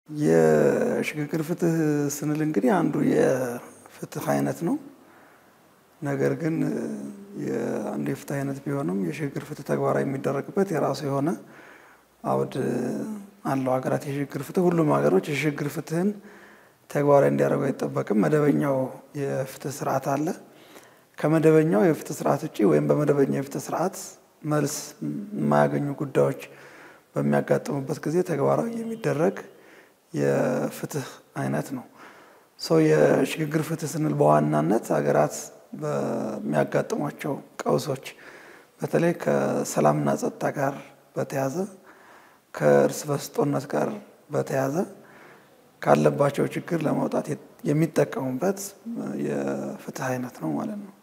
የሽግግር ፍትህ ስንል እንግዲህ አንዱ የፍትህ አይነት ነው። ነገር ግን አንዱ የፍትህ አይነት ቢሆንም የሽግግር ፍትህ ተግባራዊ የሚደረግበት የራሱ የሆነ አውድ አለው። ሀገራት የሽግግር ፍትህ ሁሉም ሀገሮች የሽግግር ፍትህን ተግባራዊ እንዲያደርጉ አይጠበቅም። መደበኛው የፍትህ ስርዓት አለ። ከመደበኛው የፍትህ ስርዓት ውጭ ወይም በመደበኛው የፍትህ ስርዓት መልስ የማያገኙ ጉዳዮች በሚያጋጥሙበት ጊዜ ተግባራዊ የሚደረግ የፍትህ አይነት ነው። ሰው የሽግግር ፍትህ ስንል በዋናነት ሀገራት በሚያጋጥሟቸው ቀውሶች በተለይ ከሰላምና ጸጥታ ጋር በተያዘ ከእርስ በርስ ጦርነት ጋር በተያዘ ካለባቸው ችግር ለማውጣት የሚጠቀሙበት የፍትህ አይነት ነው ማለት ነው።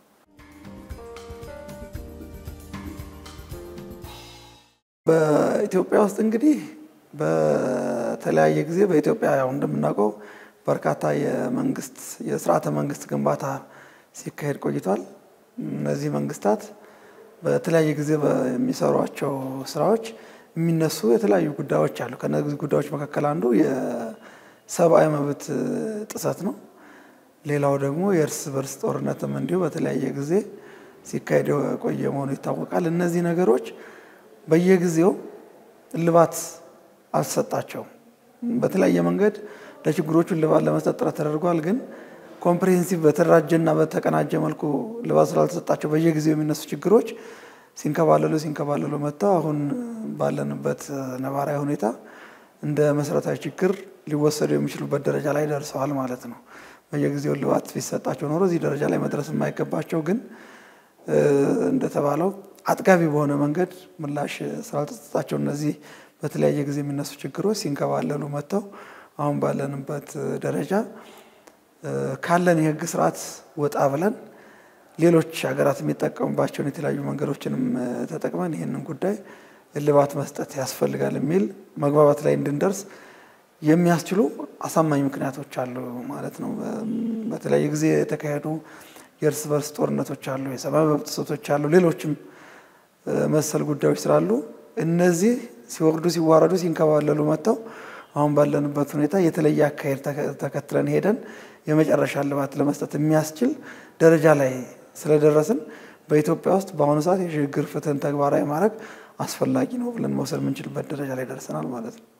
በኢትዮጵያ ውስጥ እንግዲህ በተለያየ ጊዜ በኢትዮጵያ ያው እንደምናውቀው በርካታ የመንግስት የስርዓተ መንግስት ግንባታ ሲካሄድ ቆይቷል። እነዚህ መንግስታት በተለያየ ጊዜ የሚሰሯቸው ስራዎች የሚነሱ የተለያዩ ጉዳዮች አሉ። ከነዚህ ጉዳዮች መካከል አንዱ የሰብአዊ መብት ጥሰት ነው። ሌላው ደግሞ የእርስ በርስ ጦርነትም እንዲሁ በተለያየ ጊዜ ሲካሄድ የቆየ መሆኑ ይታወቃል። እነዚህ ነገሮች በየጊዜው እልባት አልተሰጣቸውም። በተለያየ መንገድ ለችግሮቹ እልባት ለመስጠት ጥረት ተደርጓል። ግን ኮምፕሬሄንሲቭ በተደራጀና በተቀናጀ መልኩ እልባት ስላልተሰጣቸው በየጊዜው የሚነሱ ችግሮች ሲንከባለሉ ሲንከባለሉ መጥተው አሁን ባለንበት ነባራዊ ሁኔታ እንደ መሰረታዊ ችግር ሊወሰዱ የሚችሉበት ደረጃ ላይ ደርሰዋል ማለት ነው። በየጊዜው እልባት ቢሰጣቸው ኖሮ እዚህ ደረጃ ላይ መድረስ የማይገባቸው ግን እንደተባለው አጥጋቢ በሆነ መንገድ ምላሽ ስላልተሰጣቸው እነዚህ በተለያየ ጊዜ የሚነሱ ችግሮች ሲንከባለሉ መጥተው አሁን ባለንበት ደረጃ ካለን የሕግ ስርዓት ወጣ ብለን ሌሎች ሀገራት የሚጠቀሙባቸውን የተለያዩ መንገዶችንም ተጠቅመን ይህንን ጉዳይ እልባት መስጠት ያስፈልጋል የሚል መግባባት ላይ እንድንደርስ የሚያስችሉ አሳማኝ ምክንያቶች አሉ ማለት ነው። በተለያየ ጊዜ የተካሄዱ የእርስ በርስ ጦርነቶች አሉ፣ የሰብአዊ መብት ጥሰቶች አሉ፣ ሌሎችም መሰል ጉዳዮች ስላሉ እነዚህ ሲወርዱ ሲዋረዱ ሲንከባለሉ መጥተው አሁን ባለንበት ሁኔታ የተለየ አካሄድ ተከትለን ሄደን የመጨረሻ እልባት ለመስጠት የሚያስችል ደረጃ ላይ ስለደረስን በኢትዮጵያ ውስጥ በአሁኑ ሰዓት የሽግግር ፍትህን ተግባራዊ ማድረግ አስፈላጊ ነው ብለን መውሰድ የምንችልበት ደረጃ ላይ ደርሰናል ማለት ነው።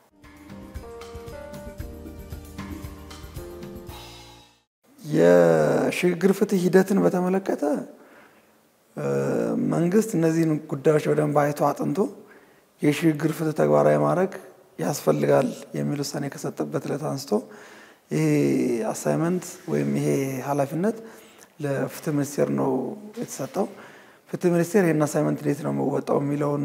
የሽግግር ፍትህ ሂደትን በተመለከተ መንግስት እነዚህን ጉዳዮች በደንብ አይቶ አጥንቶ የሽግግር ፍትህ ተግባራዊ ማድረግ ያስፈልጋል የሚል ውሳኔ ከሰጠበት ዕለት አንስቶ ይሄ አሳይመንት ወይም ይሄ ኃላፊነት ለፍትህ ሚኒስቴር ነው የተሰጠው። ፍትህ ሚኒስቴር ይህን አሳይመንት እንዴት ነው መወጣው የሚለውን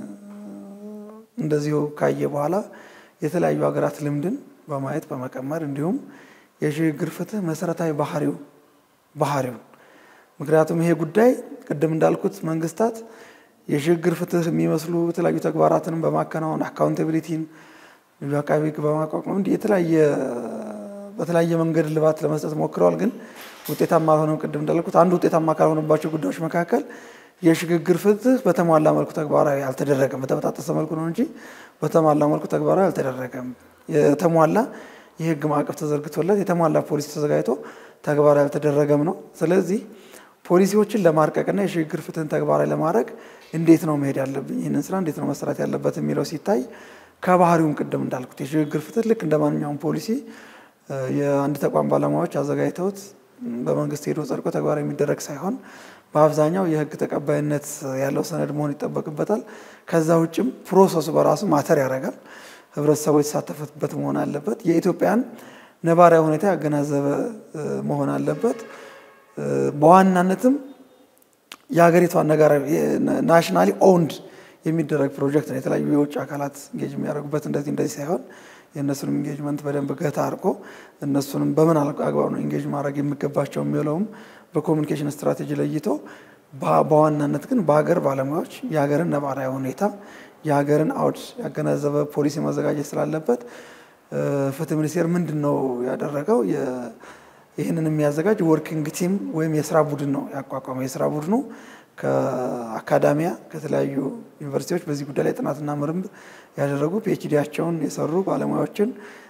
እንደዚሁ ካየ በኋላ የተለያዩ ሀገራት ልምድን በማየት በመቀመር እንዲሁም የሽግግር ፍትህ መሰረታዊ ባህሪው ባህሪው ምክንያቱም ይሄ ጉዳይ ቅድም እንዳልኩት መንግስታት የሽግግር ፍትህ የሚመስሉ የተለያዩ ተግባራትንም በማከናወን አካውንታቢሊቲን አቃቤ ሕግ በማቋቋም እንዲህ የተለያየ በተለያየ መንገድ ልባት ለመስጠት ሞክረዋል። ግን ውጤታማ አልሆነም። ቅድም እንዳልኩት አንዱ ውጤታማ ካልሆነባቸው ጉዳዮች መካከል የሽግግር ፍትህ በተሟላ መልኩ ተግባራዊ አልተደረገም። በተበጣጠሰ መልኩ ነው እንጂ በተሟላ መልኩ ተግባራዊ አልተደረገም። የተሟላ የህግ ማዕቀፍ ተዘርግቶለት የተሟላ ፖሊሲ ተዘጋጅቶ ተግባራዊ አልተደረገም ነው። ስለዚህ ፖሊሲዎችን ለማርቀቅና የሽግግር ፍትህን ተግባራዊ ለማድረግ እንዴት ነው መሄድ ያለብኝ፣ ይህንን ስራ እንዴት ነው መሰራት ያለበት የሚለው ሲታይ ከባህሪውም ቅድም እንዳልኩት የሽግግር ፍትህ ልክ እንደ ማንኛውም ፖሊሲ የአንድ ተቋም ባለሙያዎች አዘጋጅተውት በመንግስት ሄዶ ጸድቆ ተግባራዊ የሚደረግ ሳይሆን በአብዛኛው የህግ ተቀባይነት ያለው ሰነድ መሆን ይጠበቅበታል። ከዛ ውጭም ፕሮሰሱ በራሱ ማተር ያደርጋል። ህብረተሰቡ የተሳተፈበት መሆን አለበት። የኢትዮጵያን ነባራዊ ሁኔታ ያገናዘበ መሆን አለበት። በዋናነትም የሀገሪቷን ነገር ናሽናሊ ኦውንድ የሚደረግ ፕሮጀክት ነው። የተለያዩ የውጭ አካላት ኢንጌጅ የሚያደርጉበት እንደዚህ እንደዚህ ሳይሆን የእነሱንም ኢንጌጅመንት በደንብ ገታ አድርጎ እነሱንም በምን አግባብ ነው ኢንጌጅ ማድረግ የሚገባቸው የሚለውም በኮሚኒኬሽን ስትራቴጂ ለይቶ በዋናነት ግን በሀገር ባለሙያዎች የሀገርን ነባራዊ ሁኔታ የሀገርን አውድ ያገናዘበ ፖሊሲ ማዘጋጀት ስላለበት ፍትህ ሚኒስቴር ምንድን ነው ያደረገው? ይህንን የሚያዘጋጅ ወርኪንግ ቲም ወይም የስራ ቡድን ነው ያቋቋመው። የስራ ቡድኑ ከአካዳሚያ ከተለያዩ ዩኒቨርሲቲዎች በዚህ ጉዳይ ላይ ጥናትና ምርምር ያደረጉ ፒኤችዲያቸውን የሰሩ ባለሙያዎችን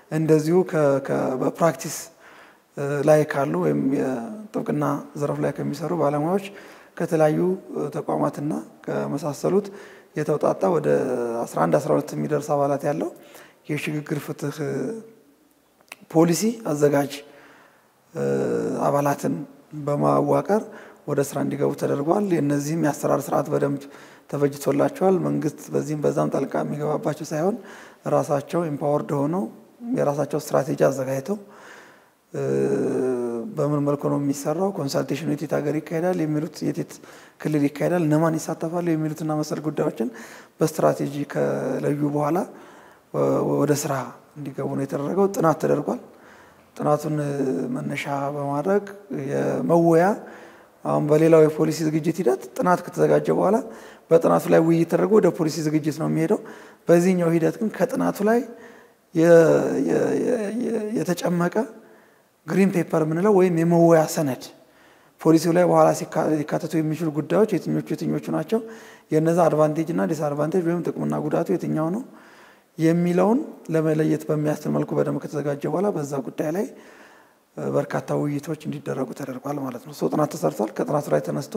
እንደዚሁ በፕራክቲስ ላይ ካሉ ወይም የጥብቅና ዘርፍ ላይ ከሚሰሩ ባለሙያዎች ከተለያዩ ተቋማትና ከመሳሰሉት የተውጣጣ ወደ 11 12 የሚደርስ አባላት ያለው የሽግግር ፍትህ ፖሊሲ አዘጋጅ አባላትን በማዋቀር ወደ ስራ እንዲገቡ ተደርጓል። የእነዚህም የአሰራር ስርዓት በደንብ ተበጅቶላቸዋል። መንግስት በዚህም በዛም ጣልቃ የሚገባባቸው ሳይሆን ራሳቸው ኢምፓወርድ ሆነው የራሳቸው ስትራቴጂ አዘጋጅተው በምን መልኩ ነው የሚሰራው፣ ኮንሳልቴሽኑ የቴት ሀገር ይካሄዳል የሚሉት የቴት ክልል ይካሄዳል፣ እነማን ይሳተፋሉ የሚሉትና መሰል ጉዳዮችን በስትራቴጂ ከለዩ በኋላ ወደ ስራ እንዲገቡ ነው የተደረገው። ጥናት ተደርጓል። ጥናቱን መነሻ በማድረግ የመወያ አሁን በሌላው የፖሊሲ ዝግጅት ሂደት ጥናት ከተዘጋጀ በኋላ በጥናቱ ላይ ውይይት ተደርጎ ወደ ፖሊሲ ዝግጅት ነው የሚሄደው። በዚህኛው ሂደት ግን ከጥናቱ ላይ የተጨመቀ ግሪን ፔፐር የምንለው ወይም የመወያ ሰነድ ፖሊሲው ላይ በኋላ ሊካተቱ የሚችሉ ጉዳዮች የትኞቹ የትኞቹ ናቸው፣ የነዛ አድቫንቴጅ እና ዲስአድቫንቴጅ ወይም ጥቅምና ጉዳቱ የትኛው ነው የሚለውን ለመለየት በሚያስችል መልኩ በደንብ ከተዘጋጀ በኋላ በዛ ጉዳይ ላይ በርካታ ውይይቶች እንዲደረጉ ተደርጓል ማለት ነው። ሰው ጥናት ተሰርቷል። ከጥናቱ ላይ ተነስቶ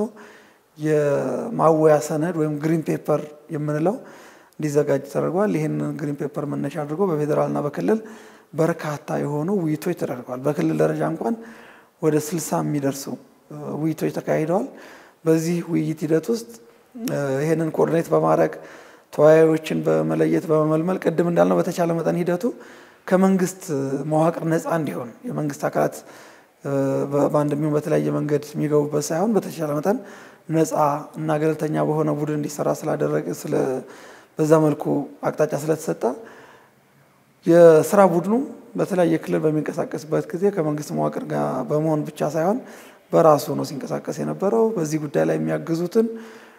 የማወያ ሰነድ ወይም ግሪን ፔፐር የምንለው እንዲዘጋጅ ተደርጓል። ይህንን ግሪን ፔፐር መነሻ አድርጎ በፌዴራልና በክልል በርካታ የሆኑ ውይይቶች ተደርገዋል። በክልል ደረጃ እንኳን ወደ ስልሳ የሚደርሱ ውይይቶች ተካሂደዋል። በዚህ ውይይት ሂደት ውስጥ ይህንን ኮኦርዲኔት በማድረግ ተወያዮችን በመለየት በመመልመል ቅድም እንዳልነው በተቻለ መጠን ሂደቱ ከመንግስት መዋቅር ነፃ እንዲሆን የመንግስት አካላት በአንድ የሚሆን በተለያየ መንገድ የሚገቡበት ሳይሆን በተቻለ መጠን ነፃ እና ገለልተኛ በሆነ ቡድን እንዲሰራ ስላደረገ በዛ መልኩ አቅጣጫ ስለተሰጠ የስራ ቡድኑ በተለያየ ክልል በሚንቀሳቀስበት ጊዜ ከመንግስት መዋቅር ጋር በመሆን ብቻ ሳይሆን በራሱ ነው ሲንቀሳቀስ የነበረው። በዚህ ጉዳይ ላይ የሚያግዙትን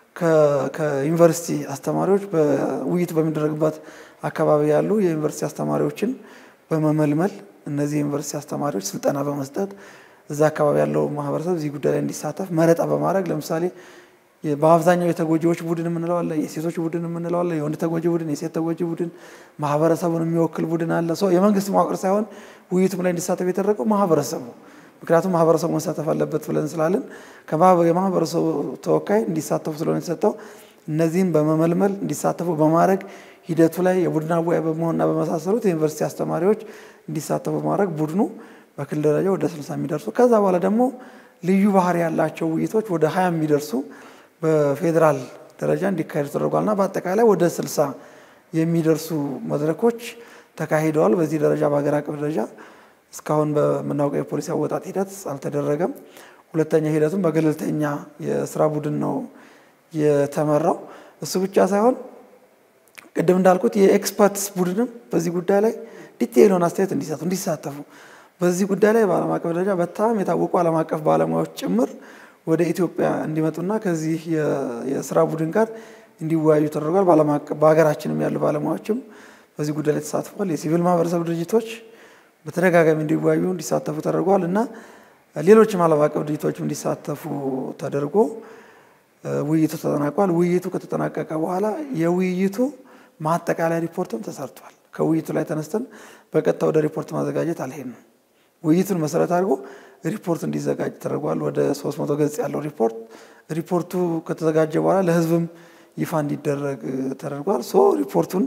ከዩኒቨርሲቲ አስተማሪዎች በውይይት በሚደረግበት አካባቢ ያሉ የዩኒቨርሲቲ አስተማሪዎችን በመመልመል እነዚህ የዩኒቨርሲቲ አስተማሪዎች ስልጠና በመስጠት እዛ አካባቢ ያለው ማህበረሰብ እዚህ ጉዳይ ላይ እንዲሳተፍ መረጣ በማድረግ ለምሳሌ በአብዛኛው የተጎጂዎች ቡድን የምንለው አለ፣ የሴቶች ቡድን የምንለው አለ፣ የወንድ ተጎጂ ቡድን፣ የሴት ተጎጂ ቡድን፣ ማህበረሰቡን የሚወክል ቡድን አለ። ሰው የመንግስት መዋቅር ሳይሆን ውይይቱም ላይ እንዲሳተፍ የተደረገው ማህበረሰቡ ምክንያቱም ማህበረሰቡ መሳተፍ አለበት ብለን ስላለን የማህበረሰቡ ተወካይ እንዲሳተፉ ስለሆነ የተሰጠው እነዚህም በመመልመል እንዲሳተፉ በማድረግ ሂደቱ ላይ የቡድን አወያይ በመሆንና በመሳሰሉት የዩኒቨርሲቲ አስተማሪዎች እንዲሳተፉ በማድረግ ቡድኑ በክልል ደረጃ ወደ ስልሳ የሚደርሱ ከዛ በኋላ ደግሞ ልዩ ባህሪ ያላቸው ውይይቶች ወደ ሀያ የሚደርሱ በፌዴራል ደረጃ እንዲካሄዱ ተደርጓልና በአጠቃላይ ወደ ስልሳ የሚደርሱ መድረኮች ተካሂደዋል። በዚህ ደረጃ በሀገር አቀፍ ደረጃ እስካሁን በምናውቀው የፖሊሲ አወጣጥ ሂደት አልተደረገም። ሁለተኛ ሂደቱም በገለልተኛ የስራ ቡድን ነው የተመራው። እሱ ብቻ ሳይሆን ቅድም እንዳልኩት የኤክስፐርትስ ቡድንም በዚህ ጉዳይ ላይ ዲቴይል የሆነ አስተያየት እንዲሰጡ እንዲሳተፉ በዚህ ጉዳይ ላይ በዓለም አቀፍ ደረጃ በጣም የታወቁ ዓለም አቀፍ ባለሙያዎች ጭምር ወደ ኢትዮጵያ እንዲመጡና ከዚህ የስራ ቡድን ጋር እንዲወያዩ ተደርጓል። በሀገራችንም ያሉ ባለሙያዎችም በዚህ ጉዳይ ላይ ተሳትፏል። የሲቪል ማህበረሰብ ድርጅቶች በተደጋጋሚ እንዲወያዩ እንዲሳተፉ ተደርጓል እና ሌሎችም ዓለም አቀፍ ድርጅቶችም እንዲሳተፉ ተደርጎ ውይይቱ ተጠናቋል። ውይይቱ ከተጠናቀቀ በኋላ የውይይቱ ማጠቃለያ ሪፖርትም ተሰርቷል። ከውይይቱ ላይ ተነስተን በቀጥታ ወደ ሪፖርት ማዘጋጀት አልሄድንም። ውይይቱን መሰረት አድርጎ ሪፖርት እንዲዘጋጅ ተደርጓል። ወደ 300 ገጽ ያለው ሪፖርት ሪፖርቱ ከተዘጋጀ በኋላ ለህዝብም ይፋ እንዲደረግ ተደርጓል። ሶ ሪፖርቱን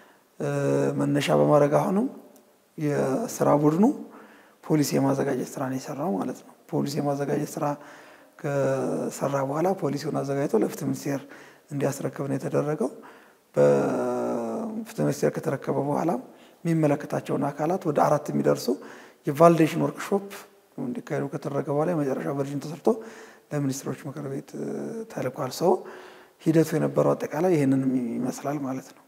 መነሻ በማድረግ አሁንም የስራ ቡድኑ ፖሊሲ የማዘጋጀት ስራ ነው የሰራው ማለት ነው። ፖሊሲ የማዘጋጀት ስራ ከሰራ በኋላ ፖሊሲውን አዘጋጅቶ ለፍትህ ሚኒስቴር እንዲያስረክብ ነው የተደረገው። በፍትህ ሚኒስቴር ከተረከበ በኋላ የሚመለከታቸውን አካላት ወደ አራት የሚደርሱ የቫሊዴሽን ወርክሾፕ እንዲካሄዱ ከተደረገ በኋላ የመጨረሻ ቨርዥን ተሰርቶ ለሚኒስትሮች ምክር ቤት ተልኳል። ሰው ሂደቱ የነበረው አጠቃላይ ይህንን ይመስላል ማለት ነው።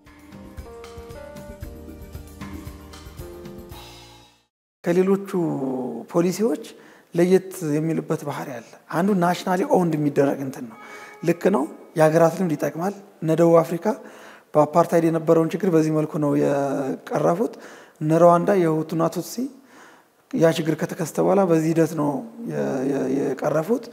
ከሌሎቹ ፖሊሲዎች ለየት የሚልበት ባህሪ አለ። አንዱ ናሽናሊ ኦውንድ የሚደረግ እንትን ነው። ልክ ነው። የሀገራት ልምድ ይጠቅማል። እነ ደቡብ አፍሪካ በአፓርታይድ የነበረውን ችግር በዚህ መልኩ ነው የቀረፉት። እነ ሩዋንዳ የሁቱና ቱትሲ ያ ችግር ከተከሰተ በኋላ በዚህ ሂደት ነው የቀረፉት።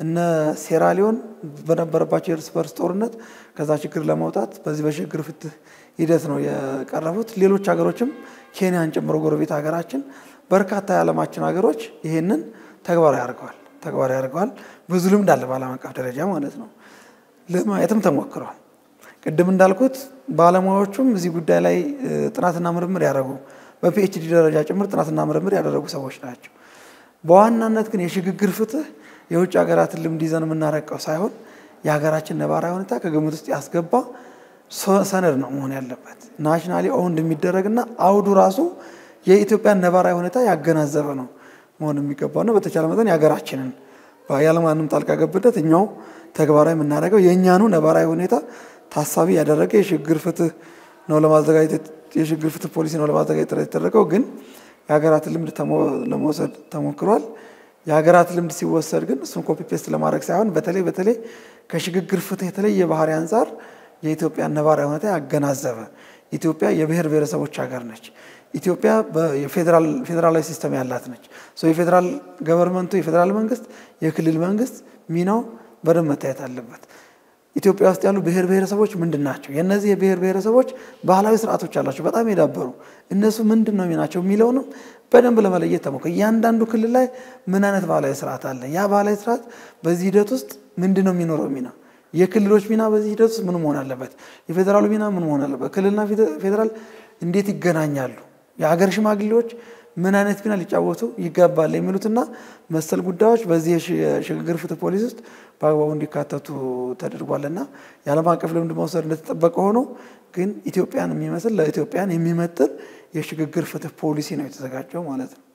እነ ሴራሊዮን በነበረባቸው የእርስ በርስ ጦርነት ከዛ ችግር ለመውጣት በዚህ በሽግግር ፍትህ ሂደት ነው የቀረቡት። ሌሎች ሀገሮችም ኬንያን ጨምሮ ጎረቤት ሀገራችን በርካታ የዓለማችን ሀገሮች ይሄንን ተግባራዊ አድርገዋል ተግባራዊ አድርገዋል። ብዙ ልምድ አለ በዓለም አቀፍ ደረጃ ማለት ነው። ለማየትም ተሞክሯል። ቅድም እንዳልኩት ባለሙያዎቹም እዚህ ጉዳይ ላይ ጥናትና ምርምር ያደረጉ በፒኤችዲ ደረጃ ጭምር ጥናትና ምርምር ያደረጉ ሰዎች ናቸው። በዋናነት ግን የሽግግር ፍትህ የውጭ ሀገራትን ልምድ ይዘን የምናረቀው ሳይሆን የሀገራችን ነባራዊ ሁኔታ ከግምት ውስጥ ያስገባ ሰነድ ነው መሆን ያለበት። ናሽናሊ ኦውንድ የሚደረግና አውዱ ራሱ የኢትዮጵያን ነባራዊ ሁኔታ ያገናዘበ ነው መሆን የሚገባው ነው። በተቻለ መጠን የሀገራችንን ያለማንም ጣልቃ ገብነት እኛው ተግባራዊ የምናደርገው የእኛኑ ነባራዊ ሁኔታ ታሳቢ ያደረገ የሽግግር ፍትህ ነው ለማዘጋጀት የሽግግር ፍትህ ፖሊሲ ነው ለማዘጋጀት ጥረት የተደረገው ግን የሀገራትን ልምድ ለመውሰድ ተሞክሯል። የሀገራት ልምድ ሲወሰድ ግን እሱን ኮፒ ፔስት ለማድረግ ሳይሆን በተለይ በተለይ ከሽግግር ፍትህ የተለየ ባህሪ አንጻር የኢትዮጵያን ነባራዊ ሁኔታ ያገናዘበ ኢትዮጵያ የብሔር ብሔረሰቦች ሀገር ነች። ኢትዮጵያ ፌዴራላዊ ሲስተም ያላት ነች። የፌዴራል ገቨርንመንቱ የፌዴራል መንግስት፣ የክልል መንግስት ሚናው በደንብ መታየት አለበት። ኢትዮጵያ ውስጥ ያሉ ብሔር ብሔረሰቦች ምንድን ናቸው? የእነዚህ የብሔር ብሔረሰቦች ባህላዊ ስርዓቶች አላቸው፣ በጣም የዳበሩ እነሱ ምንድን ነው ሚናቸው የሚለውንም በደንብ ለመለየት ተሞክሮ እያንዳንዱ ክልል ላይ ምን አይነት ባህላዊ ስርዓት አለ? ያ ባህላዊ ስርዓት በዚህ ሂደት ውስጥ ምንድን ነው የሚኖረው ሚና የክልሎች ሚና በዚህ ሂደት ውስጥ ምን መሆን አለበት? የፌዴራሉ ሚና ምን መሆን አለበት? ክልልና ፌዴራል እንዴት ይገናኛሉ? የሀገር ሽማግሌዎች ምን አይነት ሚና ሊጫወቱ ይገባል? የሚሉትና መሰል ጉዳዮች በዚህ የሽግግር ፍትህ ፖሊሲ ውስጥ በአግባቡ እንዲካተቱ ተደርጓልና የዓለም አቀፍ ልምድ መውሰድ እንደተጠበቀ ሆኖ ግን ኢትዮጵያን የሚመስል ለኢትዮጵያን የሚመጥን የሽግግር ፍትህ ፖሊሲ ነው የተዘጋጀው ማለት ነው።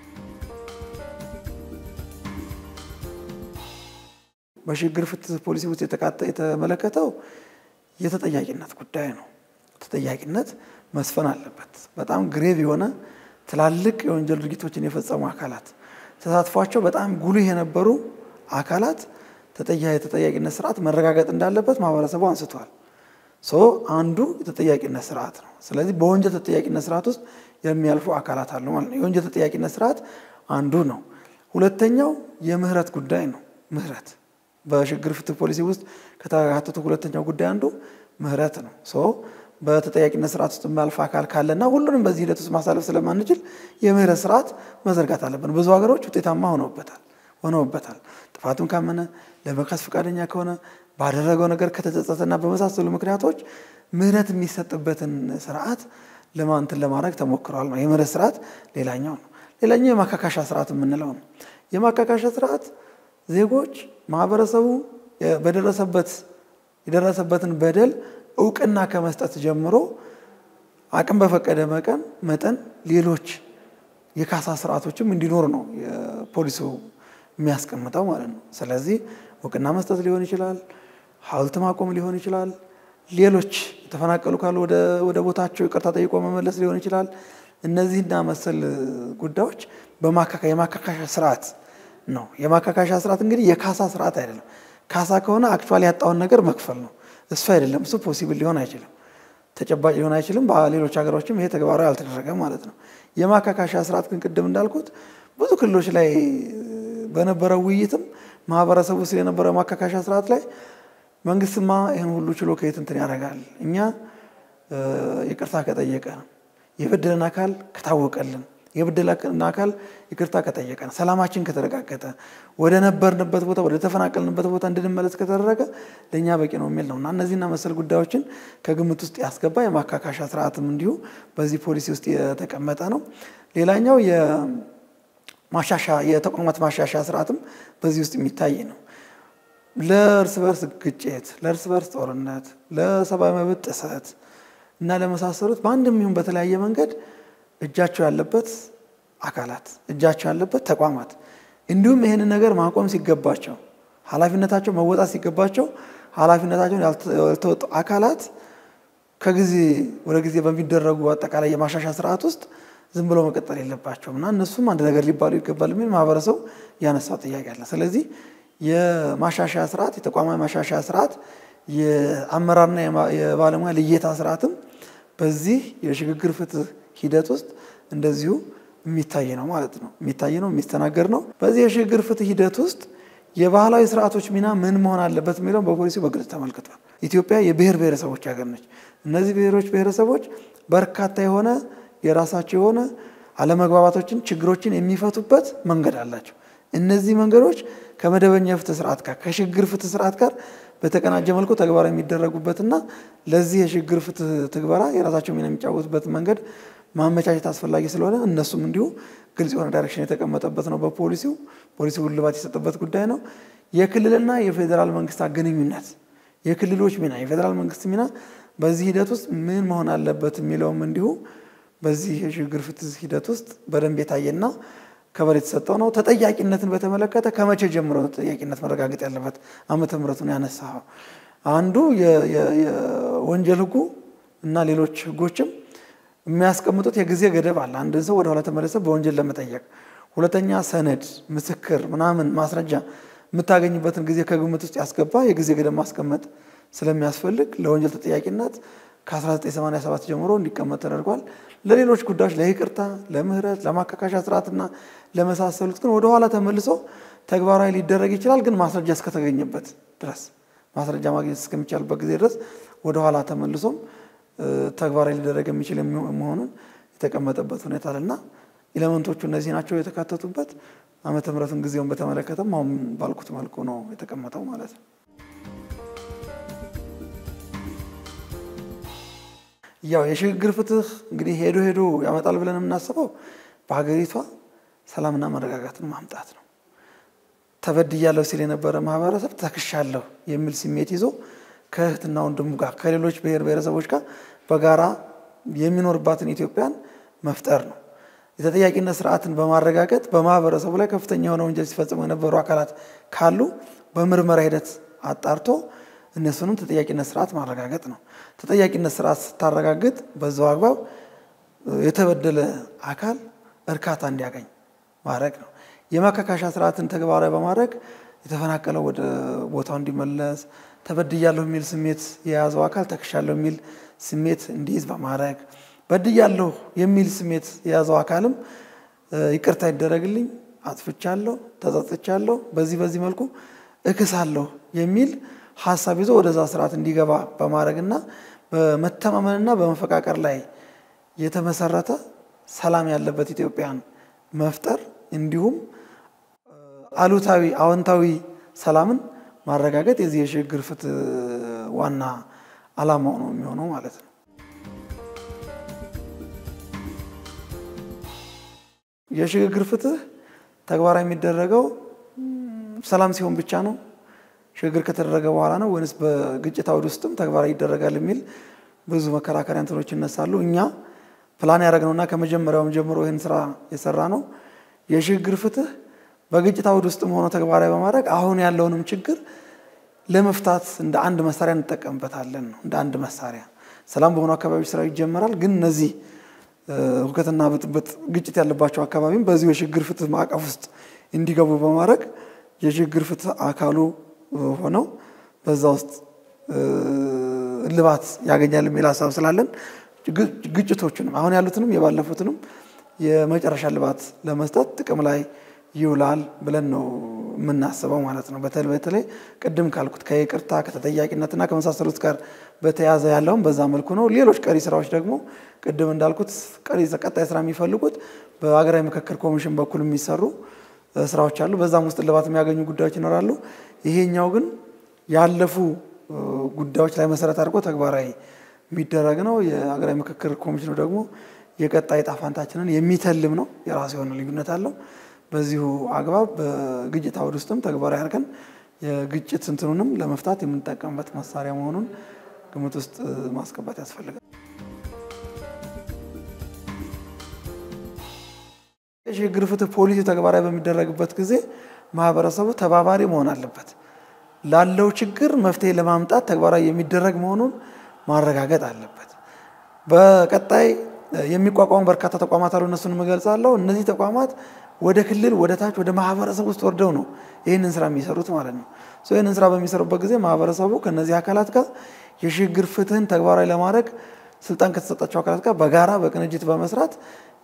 በሽግግር ፍትህ ፖሊሲ ውስጥ የተመለከተው የተጠያቂነት ጉዳይ ነው። ተጠያቂነት መስፈን አለበት። በጣም ግሬቭ የሆነ ትላልቅ የወንጀል ድርጊቶችን የፈጸሙ አካላት ተሳትፏቸው በጣም ጉልህ የነበሩ አካላት የተጠያቂነት ስርዓት መረጋገጥ እንዳለበት ማህበረሰቡ አንስቷል። ሶ አንዱ የተጠያቂነት ስርዓት ነው። ስለዚህ በወንጀል ተጠያቂነት ስርዓት ውስጥ የሚያልፉ አካላት አሉ ማለት ነው። የወንጀል ተጠያቂነት ስርዓት አንዱ ነው። ሁለተኛው የምህረት ጉዳይ ነው። ምህረት በሽግግር ፍትህ ፖሊሲ ውስጥ ከተካተቱ ሁለተኛው ጉዳይ አንዱ ምህረት ነው። ሶ በተጠያቂነት ስርዓት ውስጥ የሚያልፍ አካል ካለና ሁሉንም በዚህ ሂደት ውስጥ ማሳለፍ ስለማንችል የምህረት ስርዓት መዘርጋት አለብን። ብዙ ሀገሮች ውጤታማ ሆነውበታል ሆነውበታል። ጥፋቱን ካመነ ለመካስ ፈቃደኛ ከሆነ ባደረገው ነገር ከተጸጸተና በመሳሰሉ ምክንያቶች ምህረት የሚሰጥበትን ስርዓት ለማንትን ለማድረግ ተሞክረዋል ነው። የምህረት ስርዓት ሌላኛው ነው። ሌላኛው የማካካሻ ስርዓት የምንለው ነው። የማካካሻ ስርዓት ዜጎች ማህበረሰቡ በደረሰበት የደረሰበትን በደል እውቅና ከመስጠት ጀምሮ አቅም በፈቀደ መጠን መጠን ሌሎች የካሳ ስርዓቶችም እንዲኖሩ ነው የፖሊሱ የሚያስቀምጠው ማለት ነው። ስለዚህ እውቅና መስጠት ሊሆን ይችላል፣ ሐውልት ማቆም ሊሆን ይችላል፣ ሌሎች የተፈናቀሉ ካሉ ወደ ቦታቸው ይቅርታ ጠይቆ መመለስ ሊሆን ይችላል። እነዚህና መሰል ጉዳዮች የማካካሻ ስርዓት ነው። የማካካሻ ስርዓት እንግዲህ የካሳ ስርዓት አይደለም። ካሳ ከሆነ አክቹዋሊ ያጣውን ነገር መክፈል ነው። እሱ አይደለም። እሱ ፖሲብል ሊሆን አይችልም፣ ተጨባጭ ሊሆን አይችልም። በሌሎች ሀገሮችም ይሄ ተግባራዊ አልተደረገም ማለት ነው። የማካካሻ ስርዓት ግን ቅድም እንዳልኩት ብዙ ክልሎች ላይ በነበረው ውይይትም ማህበረሰቡ ውስጥ የነበረው ማካካሻ ስርዓት ላይ መንግስትማ ይህን ሁሉ ችሎ ከየት እንትን ያደርጋል? እኛ ይቅርታ ከጠየቀ የበደለን አካል ከታወቀልን የበደለን አካል ይቅርታ ከጠየቀን ሰላማችን ከተረጋገጠ ወደ ነበርንበት ቦታ ወደ ተፈናቀልንበት ቦታ እንድንመለስ ከተደረገ ለእኛ በቂ ነው የሚል ነው እና እነዚህና መሰል ጉዳዮችን ከግምት ውስጥ ያስገባ የማካካሻ ስርዓትም እንዲሁ በዚህ ፖሊሲ ውስጥ የተቀመጠ ነው። ሌላኛው ማሻሻ የተቋማት ማሻሻያ ስርዓትም በዚህ ውስጥ የሚታይ ነው። ለእርስ በርስ ግጭት፣ ለእርስ በርስ ጦርነት፣ ለሰብአዊ መብት ጥሰት እና ለመሳሰሉት በአንድም ይሁን በተለያየ መንገድ እጃቸው ያለበት አካላት እጃቸው ያለበት ተቋማት እንዲሁም ይህንን ነገር ማቆም ሲገባቸው ኃላፊነታቸው መወጣት ሲገባቸው ኃላፊነታቸውን ያልተወጡ አካላት ከጊዜ ወደ ጊዜ በሚደረጉ አጠቃላይ የማሻሻያ ስርዓት ውስጥ ዝም ብሎ መቀጠል የለባቸውም እና እነሱም አንድ ነገር ሊባሉ ይገባል የሚል ማህበረሰቡ ያነሳው ጥያቄ አለ። ስለዚህ የማሻሻያ ስርዓት የተቋማዊ ማሻሻያ ስርዓት የአመራርና የባለሙያ ልየታ ስርዓትም በዚህ የሽግግር ፍትህ ሂደት ውስጥ እንደዚሁ የሚታይ ነው ማለት ነው። የሚታይ ነው፣ የሚስተናገድ ነው። በዚህ የሽግግር ፍትህ ሂደት ውስጥ የባህላዊ ስርዓቶች ሚና ምን መሆን አለበት የሚለውን በፖሊሲው በግልጽ ተመልክቷል። ኢትዮጵያ የብሔር ብሔረሰቦች ሀገር ነች። እነዚህ ብሔሮች ብሔረሰቦች በርካታ የሆነ የራሳቸው የሆነ አለመግባባቶችን፣ ችግሮችን የሚፈቱበት መንገድ አላቸው። እነዚህ መንገዶች ከመደበኛ የፍትህ ስርዓት ጋር ከሽግግር ፍትህ ስርዓት ጋር በተቀናጀ መልኩ ተግባራዊ የሚደረጉበትና ለዚህ የሽግግር ፍትህ ትግበራ የራሳቸው ሚና የሚጫወቱበት መንገድ ማመቻቸት አስፈላጊ ስለሆነ እነሱም እንዲሁ ግልጽ የሆነ ዳይሬክሽን የተቀመጠበት ነው። በፖሊሲው ፖሊሲው እልባት የሰጠበት ጉዳይ ነው። የክልልና የፌዴራል መንግስታት ግንኙነት፣ የክልሎች ሚና፣ የፌዴራል መንግስት ሚና በዚህ ሂደት ውስጥ ምን መሆን አለበት የሚለውም እንዲሁ በዚህ የሽግግር ፍትህ ሂደት ውስጥ በደንብ የታየና ከበር የተሰጠው ነው። ተጠያቂነትን በተመለከተ ከመቼ ጀምሮ ተጠያቂነት መረጋገጥ ያለበት ዓመተ ምሕረቱን ያነሳ አንዱ የወንጀል ህጉ እና ሌሎች ህጎችም የሚያስቀምጡት የጊዜ ገደብ አለ። አንድን ሰው ወደኋላ ተመለሰ በወንጀል ለመጠየቅ። ሁለተኛ ሰነድ፣ ምስክር፣ ምናምን ማስረጃ የምታገኝበትን ጊዜ ከግምት ውስጥ ያስገባ የጊዜ ገደብ ማስቀመጥ ስለሚያስፈልግ ለወንጀል ተጠያቂነት ከ1987 ጀምሮ እንዲቀመጥ ተደርጓል። ለሌሎች ጉዳዮች ለይቅርታ፣ ለምህረት፣ ለማካካሻ ስርዓትና ለመሳሰሉት ግን ወደኋላ ተመልሶ ተግባራዊ ሊደረግ ይችላል። ግን ማስረጃ እስከተገኘበት ድረስ ማስረጃ ማግኘት እስከሚቻልበት ጊዜ ድረስ ወደኋላ ተመልሶም ተግባራዊ ሊደረግ የሚችል መሆኑን የተቀመጠበት ሁኔታ አለና ኤሌመንቶቹ እነዚህ ናቸው የተካተቱበት። ዓመተ ምሕረቱን ጊዜውን በተመለከተም አሁን ባልኩት መልኩ ነው የተቀመጠው ማለት ነው። ያው የሽግግር ፍትህ እንግዲህ ሄዶ ሄዶ ያመጣል ብለን የምናስበው በሀገሪቷ ሰላምና መረጋጋትን ማምጣት ነው። ተበድያለሁ ሲል የነበረ ማህበረሰብ ተክሻለሁ የሚል ስሜት ይዞ ከእህትና ወንድሙ ጋር ከሌሎች ብሔር ብሔረሰቦች ጋር በጋራ የሚኖርባትን ኢትዮጵያን መፍጠር ነው። የተጠያቂነት ስርዓትን በማረጋገጥ በማህበረሰቡ ላይ ከፍተኛ የሆነ ወንጀል ሲፈጽሙ የነበሩ አካላት ካሉ በምርመራ ሂደት አጣርቶ እነሱንም ተጠያቂነት ስርዓት ማረጋገጥ ነው። ተጠያቂነት ስርዓት ስታረጋግጥ በዛው አግባብ የተበደለ አካል እርካታ እንዲያገኝ ማድረግ ነው። የማካካሻ ስርዓትን ተግባራዊ በማድረግ የተፈናቀለው ወደ ቦታው እንዲመለስ፣ ተበድያለሁ የሚል ስሜት የያዘው አካል ተክሻለሁ የሚል ስሜት እንዲይዝ በማድረግ በድያለሁ የሚል ስሜት የያዘው አካልም ይቅርታ ይደረግልኝ፣ አጥፍቻለሁ፣ ተጸጽቻለሁ፣ በዚህ በዚህ መልኩ እክሳለሁ የሚል ሀሳብ ይዞ ወደዛ ስርዓት እንዲገባ በማድረግና በመተማመንና በመፈቃቀር ላይ የተመሰረተ ሰላም ያለበት ኢትዮጵያን መፍጠር እንዲሁም አሉታዊ አዎንታዊ ሰላምን ማረጋገጥ የዚህ የሽግግር ፍትህ ዋና ዓላማው ነው የሚሆነው ማለት ነው። የሽግግር ፍትህ ተግባራዊ የሚደረገው ሰላም ሲሆን ብቻ ነው? ሽግግር ከተደረገ በኋላ ነው ወይንስ በግጭት አውድ ውስጥም ተግባራዊ ይደረጋል የሚል ብዙ መከራከሪያ እንትኖች ይነሳሉ። እኛ ፕላን ያደረግነውና ከመጀመሪያውም ጀምሮ ይህን ስራ የሰራ ነው የሽግግር ፍትህ በግጭት አውድ ውስጥም ሆኖ ተግባራዊ በማድረግ አሁን ያለውንም ችግር ለመፍታት እንደ አንድ መሳሪያ እንጠቀምበታለን ነው። እንደ አንድ መሳሪያ ሰላም በሆኑ አካባቢዎች ስራው ይጀመራል። ግን እነዚህ ሁከትና ብጥብጥ፣ ግጭት ያለባቸው አካባቢም በዚሁ የሽግግር ፍትህ ማዕቀፍ ውስጥ እንዲገቡ በማድረግ የሽግግር ፍትህ አካሉ ሆነው በዛ ውስጥ እልባት ያገኛል የሚል ሀሳብ ስላለን ግጭቶቹንም አሁን ያሉትንም የባለፉትንም የመጨረሻ እልባት ለመስጠት ጥቅም ላይ ይውላል ብለን ነው የምናስበው ማለት ነው። በተለይ በተለይ ቅድም ካልኩት ከይቅርታ ከተጠያቂነትና ከመሳሰሉት ጋር በተያያዘ ያለውን በዛ መልኩ ነው። ሌሎች ቀሪ ስራዎች ደግሞ ቅድም እንዳልኩት ቀሪ ቀጣይ ስራ የሚፈልጉት በሀገራዊ ምክክር ኮሚሽን በኩል የሚሰሩ ስራዎች አሉ። በዛም ውስጥ እልባት የሚያገኙ ጉዳዮች ይኖራሉ። ይሄኛው ግን ያለፉ ጉዳዮች ላይ መሰረት አድርጎ ተግባራዊ የሚደረግ ነው። የሀገራዊ ምክክር ኮሚሽኑ ደግሞ የቀጣይ ዕጣ ፈንታችንን የሚተልም ነው። የራሱ የሆነ ልዩነት አለው። በዚሁ አግባብ በግጭት አውድ ውስጥም ተግባራዊ አድርገን የግጭት እንትኑንም ለመፍታት የምንጠቀምበት መሳሪያ መሆኑን ግምት ውስጥ ማስገባት ያስፈልጋል። የሽግግር ፍትህ ፖሊሲ ተግባራዊ በሚደረግበት ጊዜ ማህበረሰቡ ተባባሪ መሆን አለበት። ላለው ችግር መፍትሄ ለማምጣት ተግባራዊ የሚደረግ መሆኑን ማረጋገጥ አለበት። በቀጣይ የሚቋቋሙ በርካታ ተቋማት አሉ። እነሱን እገልጻለሁ። እነዚህ ተቋማት ወደ ክልል፣ ወደ ታች፣ ወደ ማህበረሰብ ውስጥ ወርደው ነው ይህንን ስራ የሚሰሩት ማለት ነው። ይህንን ስራ በሚሰሩበት ጊዜ ማህበረሰቡ ከነዚህ አካላት ጋር የሽግግር ፍትህን ተግባራዊ ለማድረግ ስልጣን ከተሰጣቸው አካላት ጋር በጋራ በቅንጅት በመስራት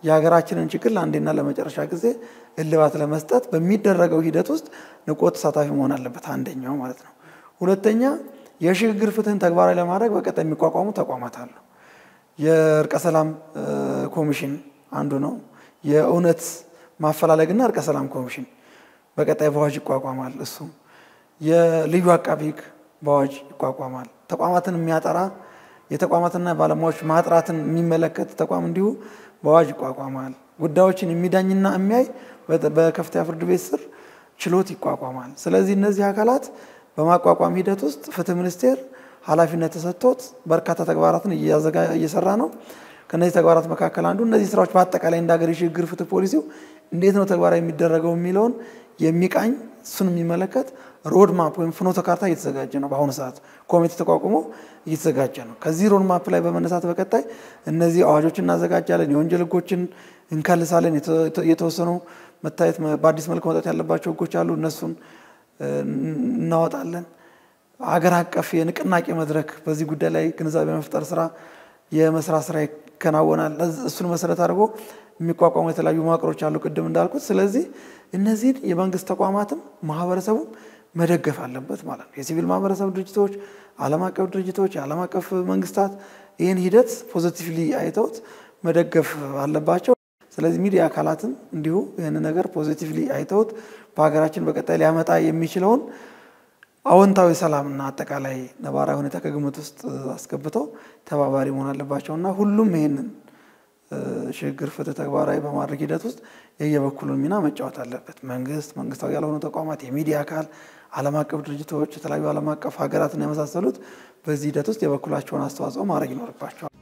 የሀገራችንን ችግር ለአንዴና ለመጨረሻ ጊዜ እልባት ለመስጠት በሚደረገው ሂደት ውስጥ ንቁ ተሳታፊ መሆን አለበት፣ አንደኛው ማለት ነው። ሁለተኛ የሽግግር ፍትህን ተግባራዊ ለማድረግ በቀጣይ የሚቋቋሙ ተቋማት አሉ። የእርቀ ሰላም ኮሚሽን አንዱ ነው። የእውነት ማፈላለግና እርቀ ሰላም ኮሚሽን በቀጣይ በአዋጅ ይቋቋማል። እሱም የልዩ አቃቢ ሕግ በአዋጅ ይቋቋማል። ተቋማትን የሚያጠራ የተቋማትና ባለሙያዎች ማጥራትን የሚመለከት ተቋም እንዲሁ በአዋጅ ይቋቋማል። ጉዳዮችን የሚዳኝና የሚያይ በከፍተኛ ፍርድ ቤት ስር ችሎት ይቋቋማል። ስለዚህ እነዚህ አካላት በማቋቋም ሂደት ውስጥ ፍትህ ሚኒስቴር ኃላፊነት ተሰጥቶት በርካታ ተግባራትን እየሰራ ነው። ከነዚህ ተግባራት መካከል አንዱ እነዚህ ስራዎች በአጠቃላይ እንደ ሀገር የሽግግር ፍትህ ፖሊሲው እንዴት ነው ተግባራዊ የሚደረገው የሚለውን የሚቃኝ እሱን የሚመለከት ሮድ ማፕ ወይም ፍኖተ ካርታ እየተዘጋጀ ነው። በአሁኑ ሰዓት ኮሚቴ ተቋቁሞ እየተዘጋጀ ነው። ከዚህ ሮድ ማፕ ላይ በመነሳት በቀጣይ እነዚህ አዋጆችን እናዘጋጃለን፣ የወንጀል ህጎችን እንከልሳለን። የተወሰኑ መታየት በአዲስ መልክ መውጣት ያለባቸው ህጎች አሉ፣ እነሱን እናወጣለን። አገር አቀፍ የንቅናቄ መድረክ በዚህ ጉዳይ ላይ ግንዛቤ መፍጠር ስራ የመስራት ስራ ይከናወናል። እሱን መሰረት አድርጎ የሚቋቋሙ የተለያዩ መዋቅሮች አሉ፣ ቅድም እንዳልኩት። ስለዚህ እነዚህን የመንግስት ተቋማትም ማህበረሰቡም መደገፍ አለበት ማለት ነው። የሲቪል ማህበረሰብ ድርጅቶች፣ ዓለም አቀፍ ድርጅቶች፣ የዓለም አቀፍ መንግስታት ይህን ሂደት ፖዚቲቭሊ አይተውት መደገፍ አለባቸው። ስለዚህ ሚዲያ አካላትም እንዲሁ ይህን ነገር ፖዚቲቭሊ አይተውት በሀገራችን በቀጣይ ሊያመጣ የሚችለውን አዎንታዊ ሰላምና አጠቃላይ ነባራዊ ሁኔታ ከግምት ውስጥ አስገብተው ተባባሪ መሆን አለባቸው እና ሁሉም ይህንን ሽግግር ፍትህ ተግባራዊ በማድረግ ሂደት ውስጥ የየበኩሉን ሚና መጫወት አለበት። መንግስት፣ መንግስታዊ ያልሆኑ ተቋማት፣ የሚዲያ አካል፣ ዓለም አቀፍ ድርጅቶች፣ የተለያዩ ዓለም አቀፍ ሀገራትና የመሳሰሉት በዚህ ሂደት ውስጥ የበኩላቸውን አስተዋጽኦ ማድረግ ይኖርባቸዋል።